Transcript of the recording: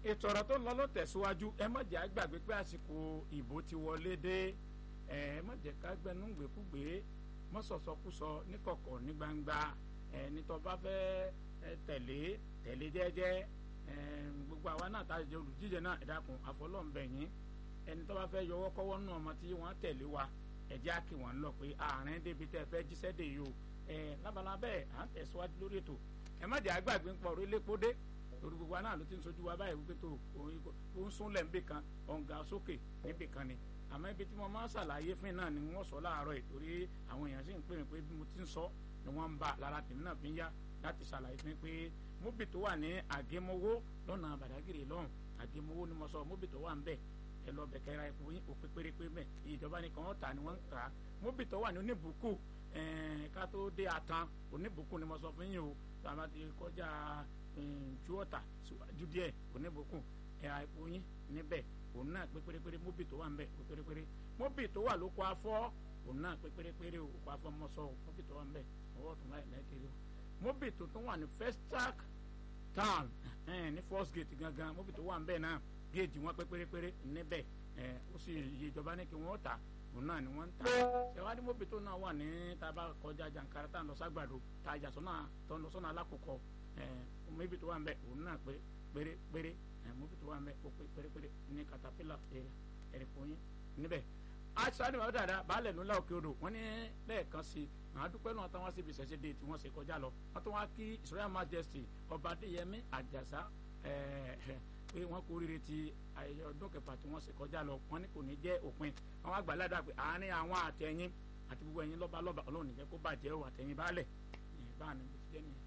ètò ọ̀rọ̀ tó ń lọ ló tẹ̀síwájú ẹ má jẹ́ àgbàgbé pé àsìkò ìbò ti wọlé dé ẹ má jẹ́ ká gbẹnu gbèkúgbè mọ́ sọ̀sọ́kúsọ níkọ̀kọ̀ ní gbangba ẹni tó bá fẹ́ tẹ̀lé tẹ̀lé jẹ́jẹ́ gbogbo àwa náà tá a jẹ olùdíje náà ẹ dákun àfọlọ́ǹbẹ̀yìn ẹni tó bá fẹ́ yọwọ́ kọ́wọ́ nù ọmọ tí wọ́n tẹ̀lé wa ẹ̀jẹ̀ á kí wọ́n lọ pé àárín débi tẹ́ fẹ́ jíṣẹ́ dè yìí o ẹ̀ lábala bẹ́ẹ̀ à ń tẹ̀síwájú lórí ètò ẹ má jẹ́ àgbàgbé ń pọ̀ orí lépo dé torí gbogbo àná ló ti ń sojú wa báyìí wípé tó ó ń súnlẹ̀ níbì kan ọ̀ǹgà sókè níbì kan ni àmọ́ ibi tí mo máa ń ṣàlàyé fún náà ni wọ́n sọ láàárọ̀ yìí torí àwọn èèyàn sì ń pè mí pé bí mo ti ń sọ ni wọ́n ń bá lára tèmi náà fi ń yá láti ṣàlàyé fún mi pé móbì tó wà ní àgémowó lọ́nà bàdágìrì lọ́hùn àgémowó ni mo sọ móbì tó wà ń bẹ̀ ẹ lọ bẹ̀ kẹ́ra epo yín òpin pérépé mẹ́ ìjọba ni kàn án ta ni wọ́n ń ta móbì tó wà ní oníbùkù ká tó dé atan oníbùkù ni mo sọ fún yín o tàbá ti kọjá ju ọ̀tà síwájú díẹ̀ oníbùkù ẹ̀ra epo yín níbẹ̀ òun náà pé pérépéré móbì tó wà ń bẹ̀ pé pérépéré móbì tó wà lóko afọ́ òun náà pé pérépéré òkò afọ́ mọ́sọ́ móbì tó wà ń bẹ̀ ọwọ́ tó láì lẹ́kẹ̀rẹ́ o móbì tó tún wà ní Festac town ní first gate gangan móbì tó wà ń bẹ̀ náà géèjì wọn pé pérépéré níbẹ̀ ó sì iye ìjọba ní kí wọ́n tà òun náà ni wọ́n ń tà ṣèwádìí móbì tó náà wà ní tábà kọjá jàǹkárá tá à ń lọ ságbàdo tá a jà sọ́nà tó ń lọ sọ́nà alákòókò móbì tó wà ń bẹ̀ òun náà pé pérépéré móbì tó wà ń bẹ̀ ó pé pérépéré ní katapila ẹ̀rẹ̀kọ́ yín níbẹ̀ aṣáájú àwọn dáadáa baálẹ̀ nílá òkè odò wọ́n ní lẹ́ẹ̀kan sí i àwọn adúpẹ́ náà táwọn síbi ìṣẹ̀ṣẹ̀ dé tí wọ́n ṣe kọjá lọ wọ́n tún wá kí Israel Majesty ọba Adéyẹmí Àjàsá pé wọ́n kú rírì ti ayẹyẹ ọdún kẹfà tí wọ́n ṣe kọjá lọ wọ́n ní kò ní jẹ́ òpin àwọn àgbàládà pé àárín àwọn àtẹ̀yìn àti gbogbo ẹ̀yin lọ́ba lọ́ba Ọlọ́run níjẹ́ kó bàjẹ́ o àtẹ̀yìn baálẹ̀ báà ní bó ti jẹ́ nìyẹn.